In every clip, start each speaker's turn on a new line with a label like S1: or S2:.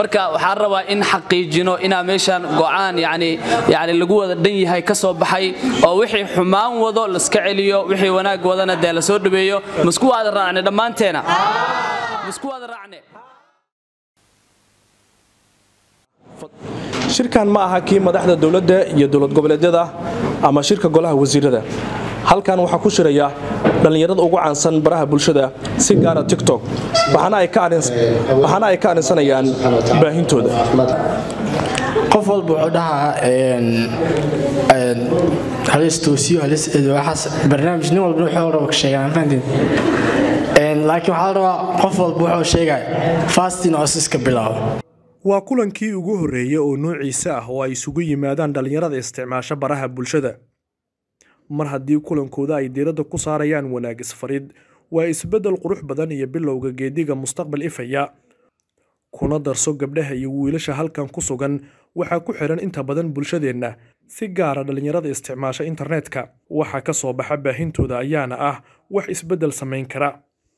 S1: marka waxaan rabaa in xaqiijino inaa meeshaan go'aan yani yani lagu wada dhan yahay ka soo baxay oo wixii xumaan wado laska celiyo wixii wanaag wadana dee lasoo dhaweeyo masku wada raacne dhammaanteena masku wada raacne
S2: shirkan ma aha kii madaxda dowladda iyo dowlad goboleedyada ama shirka golaha wasiirada halkan waxaa ku shiraya dhallinyarada ugu caansan baraha bulshada si gaara tiktok waxaana ay ka arinsanayaan baahintooda
S3: qof walba wuxuu dhahaa halis toosiyo halis waxaas barnaamij nin walba wuxuu raba ka sheegaan fahantiin laakiin waxaa la rabaa qof walba wuxuu sheegaya fastin oo iska bilaabo
S2: waa kulankii ugu horreeyey oo noociisa ah oo ay isugu yimaadaan dhallinyarada isticmaasha baraha bulshada mar haddii kulankooda ay diiradda ku saarayaan wanaag isfarid waa isbeddel qurux badan iyo bilowga geediga mustaqbal ifaya kuna darso gabdhaha iyo wiilasha halkan ku sugan waxaa ku xidhan inta badan bulshadeenna si gaara dhallinyarada isticmaasha internetka waxa ka soo baxa baahintooda ayaana ah wax isbeddel samayn kara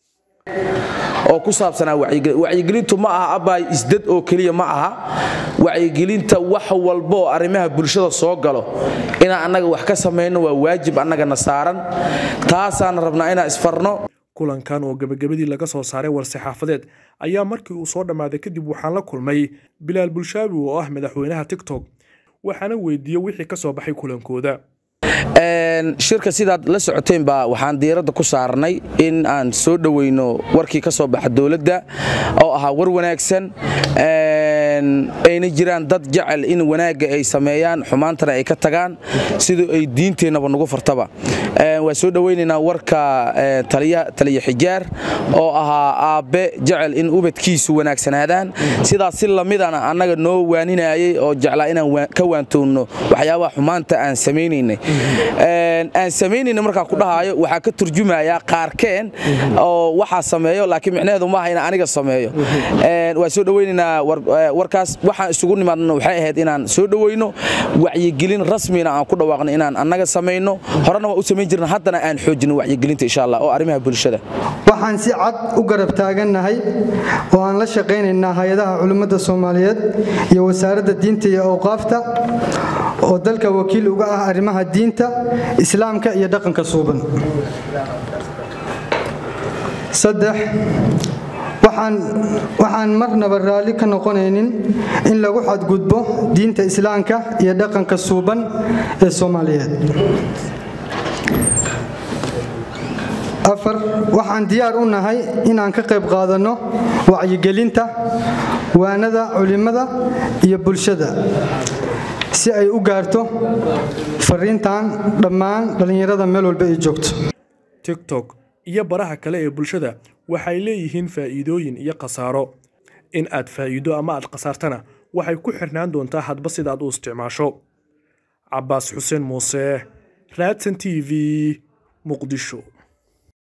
S4: oo ku saabsanaa wacyigelintu ma aha abaay isdad oo keliya ma aha wacyigelinta wax walba oo arrimaha bulshada soo galo inaan annaga wax ka samayno waa waajib annagana saaran taasaan rabnaa inaan isfarno
S2: kulankan oo gebagabadii laga soo saaray war-saxaafadeed ayaa markii uu soo dhammaaday kadib waxaan la kulmay bilaal bulshaabi oo ah madaxweynaha tiktok waxaana weydiiyey wixii ka soo baxay kulankooda
S4: shirka sidaad la socoteynba waxaan diiradda ku saarnay in aan soo dhoweyno warkii ka soo baxa dowladda oo ahaa war wanaagsan ayna jiraan dad jecel in wanaagga ay sameeyaan xumaantana ay ka tagaan sidoo ay diinteennaba nagu fartaba waan soo dhoweynaynaa warka taliya xijaar oo ahaa aabbe jecel in ubadkiisu wanaagsanaadaan sidaas si lamidana annaga noo waaninayay oo jeclaa inaan ka waantoonno waxyaabaha xumaanta aan samaynaynay aan samaynayna markaa ku dhahaayo waxaa ka turjumayaa qaarkeen oo waxaa sameeyo laakiin micnaheedu maaha inaan aniga sameeyo waan soo dhoweynaynaa warkaas waxaan isugu nimaadna waxay ahayd inaan soo dhoweyno wacyigelin rasmina aan ku dhawaaqno inaan annaga samayno horena waa u samayn jirna haddana aan xoojino wacyigelinta insha allah oo arrimaha bulshada
S5: waxaan si cad u garab taagannahay oo aan la shaqaynaynaa hay-adaha culimmada soomaaliyeed iyo wasaaradda diinta iyo awqaafta oo dalka wakiil uga ah arrimaha diinta islaamka iyo dhaqanka suuban saddex waxaan marnaba raalli ka noqonaynin in lagu xadgudbo diinta islaamka iyo dhaqanka suuban ee soomaaliyeed afar waxaan diyaar u nahay inaan ka qayb qaadanno wacyigelinta waanada culimmada iyo bulshada si ay u gaarto fariintan dhammaan dhallinyarada meel walba ay joogto
S2: tiktok iyo baraha kale ee bulshada waxay leeyihiin faa'iidooyin iyo khasaaro in aad faa'iido ama aad khasaartana waxay ku xirnaan doontaa hadba sidaad u isticmaasho cabaas xuseen muuse raadsan t v muqdisho